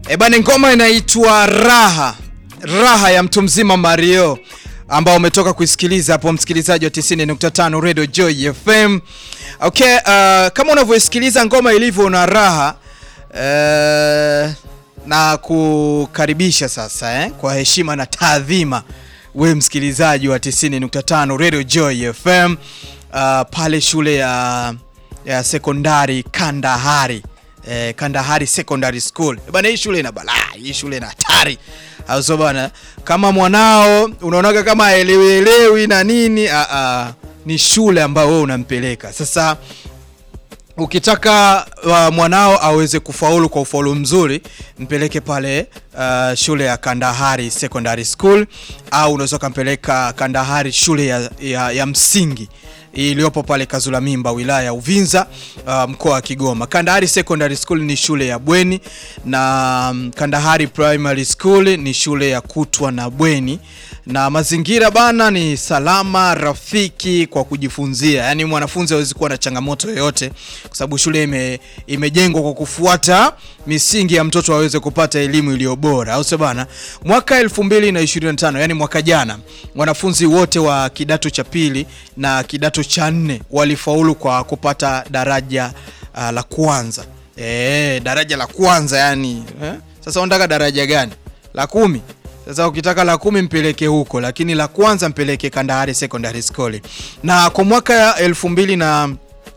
E bana, ngoma inaitwa Raha, Raha ya mtu mzima Mario ambao umetoka kuisikiliza hapo, msikilizaji wa 90.5 Radio Joy FM. Okay, uh, kama unavyosikiliza ngoma ilivyo na raha uh, na kukaribisha sasa eh, kwa heshima na taadhima we msikilizaji wa 90.5 Radio Joy FM uh, pale shule ya, ya sekondari Kandahari eh, Kandahari Secondary School bana. Hii shule ina balaa, hii shule ina hatari auso bana. Kama mwanao unaonaga kama aelewielewi na nini, a a ni shule ambayo wewe unampeleka sasa ukitaka uh, mwanao aweze kufaulu kwa ufaulu mzuri mpeleke pale uh, shule ya Kandahari Secondary School, au unaweza ukampeleka Kandahari shule ya, ya, ya msingi iliyopo pale Kazula Mimba wilaya ya Uvinza uh, mkoa wa Kigoma. Kandahari Secondary School ni shule ya bweni na um, Kandahari Primary School ni shule ya kutwa na bweni na mazingira bana ni salama rafiki kwa kujifunzia, yaani mwanafunzi hawezi kuwa na changamoto yoyote, kwa sababu shule ime, imejengwa kwa kufuata misingi ya mtoto aweze kupata elimu iliyo bora, au sio bana? Mwaka 2025 yani mwaka jana, wanafunzi wote wa kidato cha pili na kidato cha nne walifaulu kwa kupata daraja uh, la kwanza. E, daraja la kwanza yani eh? Sasa unataka daraja gani? La kumi? Sasa ukitaka la kumi mpeleke huko, lakini la kwanza mpeleke Kandahari Secondary School. Na kwa mwaka elfu mbili na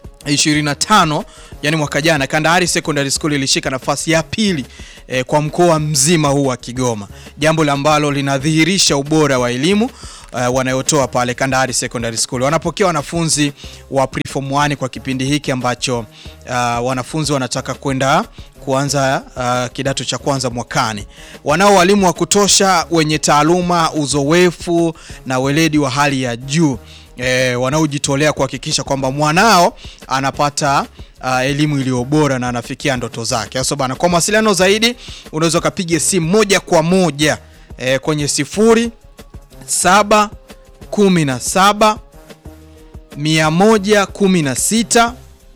25 yani mwaka jana, Kandahari Secondary School ilishika nafasi ya pili eh, kwa mkoa mzima huu wa Kigoma, jambo ambalo linadhihirisha ubora wa elimu uh, wanayotoa pale Kandahari Secondary School. Wanapokea wanafunzi wa preform 1 kwa kipindi hiki ambacho uh, wanafunzi wanataka kwenda kuanza uh, kidato cha kwanza mwakani. Wanao walimu wa kutosha wenye taaluma, uzoefu na weledi wa hali ya juu e, wanaojitolea kuhakikisha kwamba mwanao anapata uh, elimu iliyo bora na anafikia ndoto zake. Sasa bana, kwa mawasiliano zaidi unaweza ukapiga simu moja kwa moja e, kwenye sifuri saba kumi na saba mia moja kumi na sita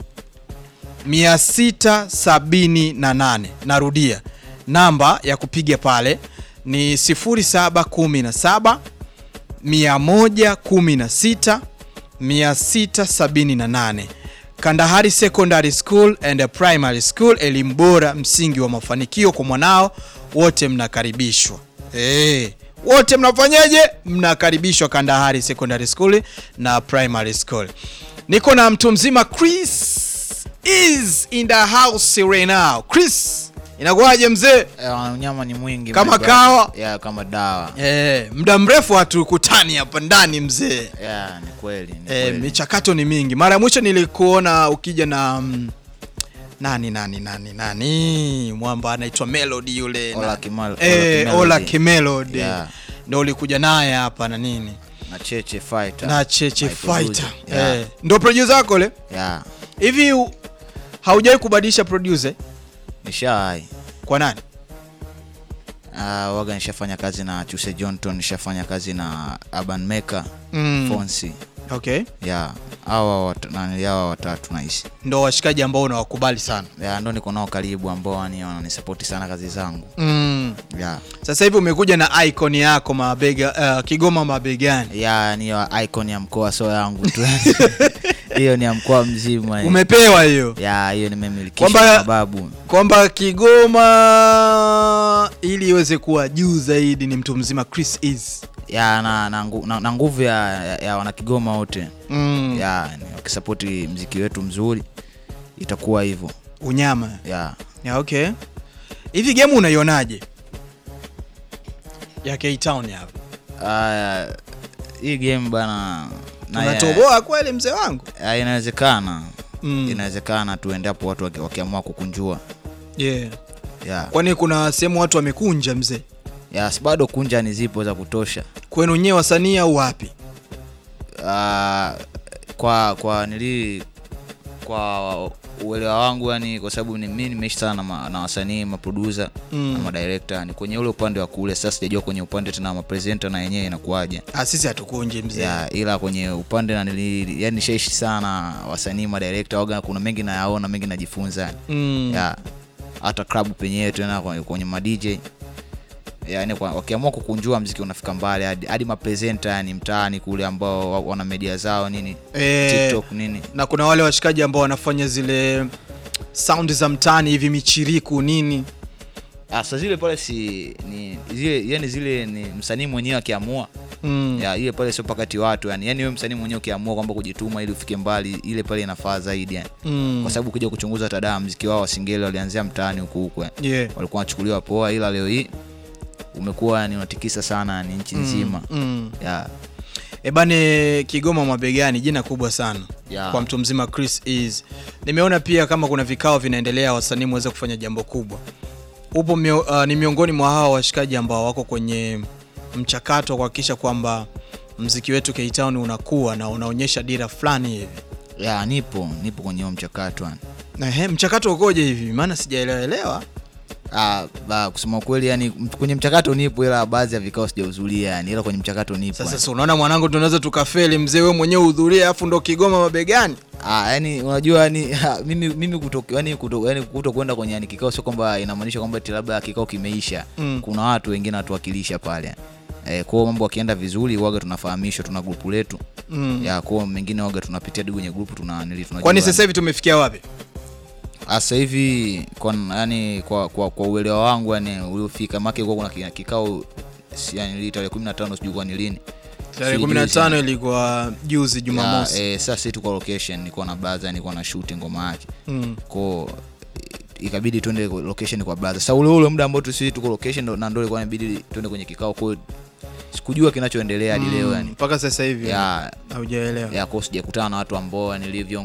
678. Narudia, namba ya kupiga pale ni 0717 116 678. Kandahari Secondary School and Primary School, elimu bora, msingi wa mafanikio kwa mwanao. Wote mnakaribishwa hey. Wote mnafanyaje? Mnakaribishwa Kandahari Secondary School na Primary School. Niko na mtu mzima Chris is in the house right now. Chris, inakuwaje mzee? Unyama ni mwingi Kama my brother. kawa? Yeah, kama dawa. Eh, muda mrefu hatukutani hapa ndani mzee. Yeah, ni kweli, ni Eh, kweli. michakato ni mingi. Mara ya mwisho nilikuona ukija na mm, nani nani nani nani mwamba anaitwa Melody yule Ola na- Kimal- Ola eh, Kimelody. Ola Kimelody Yeah. ndio ulikuja naye hapa na nini Na Cheche Fighter. na Cheche My Fighter producer. Yeah. eh, ndio producer wako le Yeah. hivi u- haujawahi kubadilisha producer Nishawahi. kwa nani? Uh, waga nishafanya kazi na Chuse Johnton, nishafanya kazi na Urban Maker, Mm. Fonsi. Okay, Yeah. Hawa wat, nani hawa watatu naishi. ndo washikaji ambao unawakubali sana Yeah, ndo niko nao karibu ambao yani wananisapoti sana kazi zangu. mm. Yeah. Sasa hivi umekuja na icon yako mabega, uh, Kigoma mabegani Yeah, ni ya icon ya mkoa so yangu tu. Hiyo ni ya mkoa mzima. umepewa hiyo Yeah, hiyo nimemilikishwa Kwamba- na mababu. kwamba Kigoma ili iweze kuwa juu zaidi ni mtu mzima Chris is ya na, na, ngu- na, na nguvu ya, ya, ya wanakigoma wote mm. ya ni wakisapoti mziki wetu mzuri itakuwa hivyo unyama ya ya okay. Hivi game unaionaje ya K-Town hapa? Aya, hii game bana na ya- Tunatoboa kweli mzee wangu ya, inawezekana mm. inawezekana tu endapo watu waki- wakiamua kukunjua yeah. ya Kwani kuna sehemu watu wamekunja mzee ya si bado kunja ni zipo za kutosha kwenu nyewe wasanii au wapi? Ah, kwa kwa nili kwa uelewa wangu yani kwa sababu ni mimi nimeishi sana na, ma, na wasanii maproducer Mm. na madirector ni kwenye ule upande wa kule sasa sijajua kwenye upande tena mapresenter na yenyewe inakuwaje Ah, sisi hatukunji mzee ya ila kwenye upande na nili, yani nishaishi sana wasanii madirector waga kuna mengi nayaona mengi najifunza mm. ya hata club penyewe tena kwenye- kwenye ma DJ yani kwa- wakiamua kukunjua mziki unafika mbali hadi, hadi mapresenta yani mtaani kule ambao wa- wana media zao nini Eh, TikTok nini na kuna wale washikaji ambao wanafanya zile sound za mtaani hivi michiriku nini Ah, sasa zile pale si ni zile yani zile ni msanii mwenyewe akiamua mm. ya ile pale sio pakati watu yani yani wewe msanii mwenyewe ukiamua kwamba kujituma ili ufike mbali ile pale inafaa zaidi yani Mm. kwa sababu ukija kuchunguza tadaa mziki wao wa singeli walianzia mtaani huku huku yani. yeah. walikuwa wanachukuliwa poa ila leo hii umekuwa ni unatikisa sana ni nchi nzima mm. ya ebane kigoma mabegani jina kubwa sana ya kwa mtu mzima Chris Ease. Nimeona pia kama kuna vikao vinaendelea, wasanii mweze kufanya jambo kubwa. Upo mio, uh, ni miongoni mwa hawa washikaji ambao wako kwenye mchakato wa kuhakikisha kwamba mziki wetu K-Town unakuwa na unaonyesha dira fulani hivi. ya nipo nipo kwenye huo mchakato yani. Na he, mchakato ukoje hivi? Maana sijaelewa elewa. Ah, ba, kusema ukweli yani m- kwenye mchakato nipo ila baadhi ya vikao sijahudhuria yani ila kwenye mchakato nipo Sasa yani. si unaona mwanangu, tunaweza tukafeli mzee, wewe mwenyewe uhudhurie, afu ndo Kigoma mabegani. Ah, yani unajua yani ha, mimi mimi kuto yani kuto yani kuto kwenda kwenye yani kikao sio kwamba inamaanisha kwamba eti labda kikao kimeisha. Mm. Kuna watu wengine watuwakilisha pale. Eh, kwa hiyo mambo yakienda vizuri waga tunafahamishwa, tuna grupu letu. Mm. Ya kwa hiyo mengine waga tunapitia hadi kwenye grupu tuna nili tunajua. Kwani sasa hivi tumefikia wapi? Ah, sasa hivi kwa yani kwa kwa, kwa uelewa wangu yani uliofika make kwa kuna ki- kikao si- yani tarehe 15 sijui kwa ni lini. Tarehe Sijui 15 ilikuwa juzi Jumamosi. Ya, eh, sasa sisi tuko location, nilikuwa na baza, nilikuwa na shoot ngoma yake. Mm. ko ikabidi tuende kwa- location kwa brother. Sasa ule ule muda ambao tu sisi tuko location ndo- na ndio ilikuwa inabidi tuende kwenye kikao, kwa hiyo sikujua kinachoendelea hadi leo yani. mpaka sasa hivi Ya haujaelewa. ya kwa sijakutana na watu ambao nilivyo